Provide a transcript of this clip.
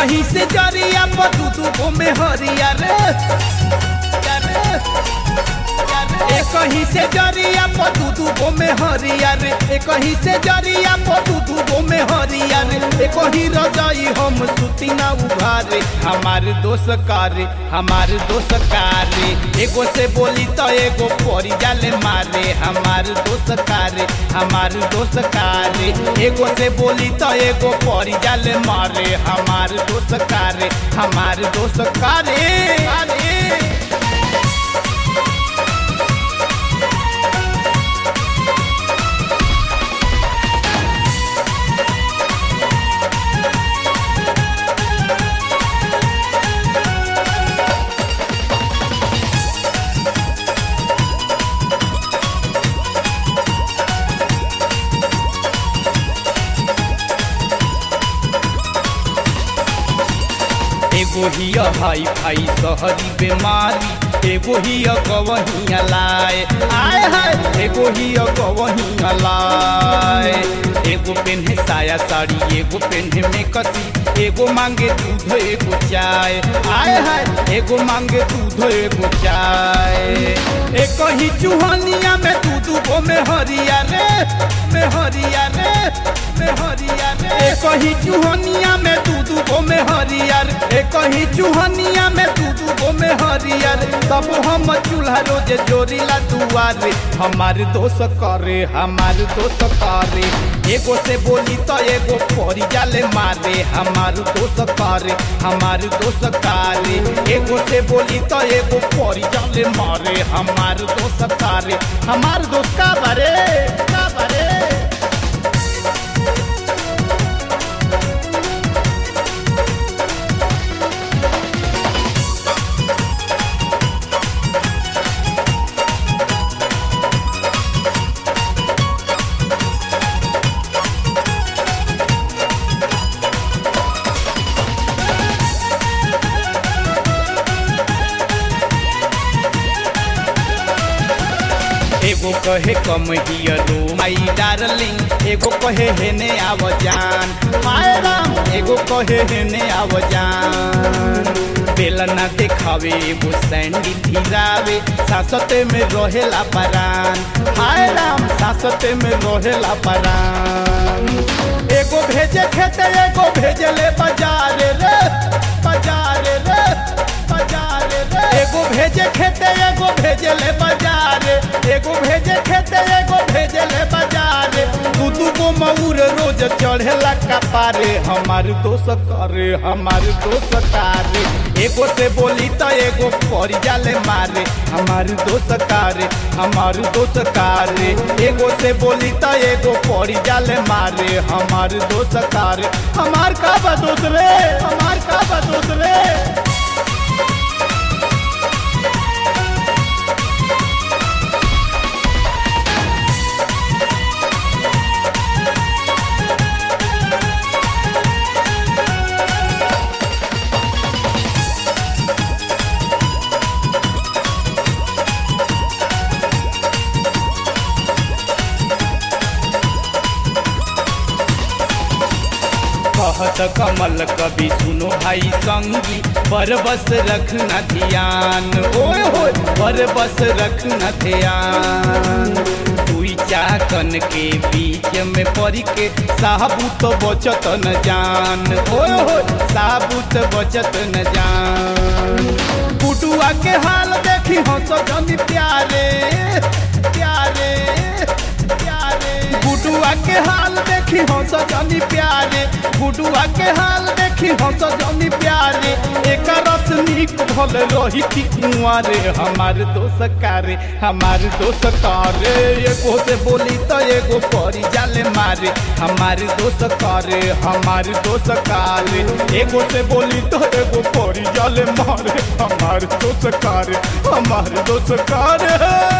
कहीं से जरिया पर दू दू गो में हरिया रे ए कहीं से जरिया पर दू दू गो में हरिया रे ए कहीं से जरिया पर दू दू गो में हरिया रे ए कहीं रजाई हम सुती ना उघारे हमार दोस्त कारे हमार दोस्त कारे एगो से बोली तो एगो परी जाले मारे हमार दोस्त कारे हमार दोस्त कारे एगो से बोली तो एगो परी जाले मारे हमार दोस्त कारे हमार दोस्त कारे कारे एगो हिया हाई फाई सहरी बेमारी एगो हिया गवहिया लाए आय हाय एगो हिया गवहिया लाए एगो पेन्हे साया साड़ी एगो पेन्हे में कसी एगो मांगे दूध एगो चाय आय हाय एगो मांगे दूध एगो चाय एक ही चूहनिया में दू दू गो में हरिया रे में हरिया रे में हरिया रे एक ही चूहनिया में दू दू गो में हरिया रे एक ही चूहनिया में दू दू गो में हरिया रे तब हम चूल्हा रोज जोड़ीला दुआरे हमार दोस्त करे हमार दोस्त करे एगो से बोली तो एगो परी जाले मारे हमार दोस्त करे हमार दोस्त करे एगो से बोली तो एगो परी जाले मारे हमार दोस्त करे हमार दोस्त का बारे का बारे एगो कहे कम हियरो माई डार्लिंग एगो कहे हेने आव जान माय राम एगो कहे हेने आव जान बेलना देखावे एगो सैंडी धीरावे सासते में रहेला परान हाय राम सासते में रहेला परान एगो भेजे खेते एगो भेजले बाजार रे बाजार रे बाजार रे एगो भेजे खेते एगो भेजले बाजार एगो भेजे खेते एगो भेजले बाजार दू दू गो मऊर रोज चढ़ेला कपारे हमार दोस्त करे हमार दोस्त कारे एगो से बोली तो एगो परी जाले मारे हमार दोस्त कारे हमार दोस्त कारे एगो से बोली तो एगो परी जाले मारे हमार दोस्त कारे हमार का बा दोस्त रे हमार का बा दोस्त रे कहत कमल कभी सुनो भाई संगी पर बस रखना ध्यान ओए होए पर बस रखना ध्यान दुई चाकन के बीच में पड़ के साबुत बचत न जान ओए होए साबुत बचत न जान बुटुआ के हाल देखी हंस जनी प्यारे प्यारे प्यारे गुडुआ के हाल देखी हंस जनी प्यारे गुडुआ के हाल देखी हंस जनी प्यारे एक रस निक भल रही थी कुंवारे हमार दोस्त कारे हमार दोस्त कारे एगो से बोली तो एगो परी जाले मारे हमार दोस्त कारे हमार दोस्त कारे एगो से बोली तो एगो परी जाले मारे हमार दोस्त कारे हमार दोस्त कारे